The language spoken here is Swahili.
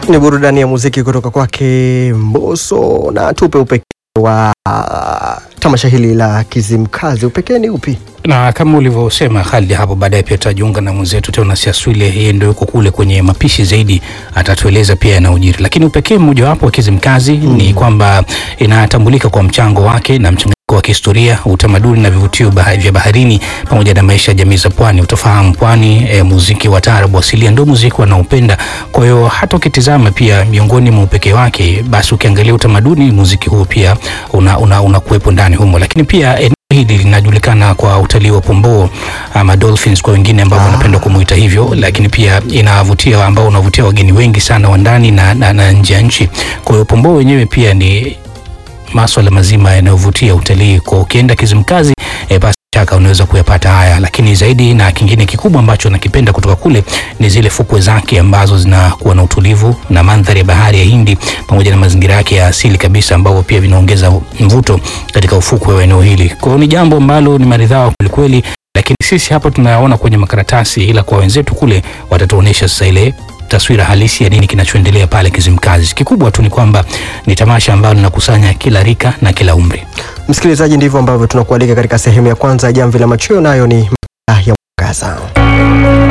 Ni burudani ya muziki kutoka kwake Mbosso na tupe upekee wa tamasha hili la Kizimkazi. Upekee ni upi? na kama ulivyosema Khalid, hapo baadaye pia tutajiunga na mwenzetu Teonas Aswile, yeye ndio yuko kule kwenye mapishi zaidi, atatueleza pia yanayojiri. Lakini upekee mmojawapo wa Kizimkazi ni kwamba inatambulika kwa mchango wake na mchanganyiko wa kihistoria, utamaduni na vivutio bah- vya baharini pamoja na maisha ya jamii za pwani. Utafahamu pwani, e, muziki wa taarabu asilia ndio muziki wanaopenda. Kwa hiyo hata ukitizama pia miongoni mwa upekee wake, basi ukiangalia utamaduni, muziki huu pia una, una, unakuwepo ndani humo, lakini pia eneo hili linajulikana kwa utalii wa pomboo ama dolphins kwa wengine ambao wanapenda kumuita hivyo, lakini pia inavutia ambao unavutia wageni wengi sana wa ndani na, na, na nje ya nchi. Kwa hiyo pomboo wenyewe pia ni maswala mazima yanayovutia utalii. Kwa ukienda Kizimkazi e, basi shaka unaweza kuyapata haya, lakini zaidi na kingine kikubwa ambacho nakipenda kutoka kule ni zile fukwe zake ambazo zinakuwa na utulivu na mandhari ya bahari ya Hindi pamoja na mazingira yake ya asili kabisa, ambao pia vinaongeza mvuto katika ufukwe wa eneo hili. Kwa hiyo ni jambo ambalo ni maridhawa kwelikweli, lakini sisi hapa tunayaona kwenye makaratasi, ila kwa wenzetu kule watatuonyesha sasa ile taswira halisi ya nini kinachoendelea pale Kizimkazi. Kikubwa tu ni kwamba ni tamasha ambalo linakusanya kila rika na kila umri. Msikilizaji, ndivyo ambavyo tunakualika katika sehemu ya kwanza ya Jamvi la Machweo, nayo ni makala ya Mwangaza.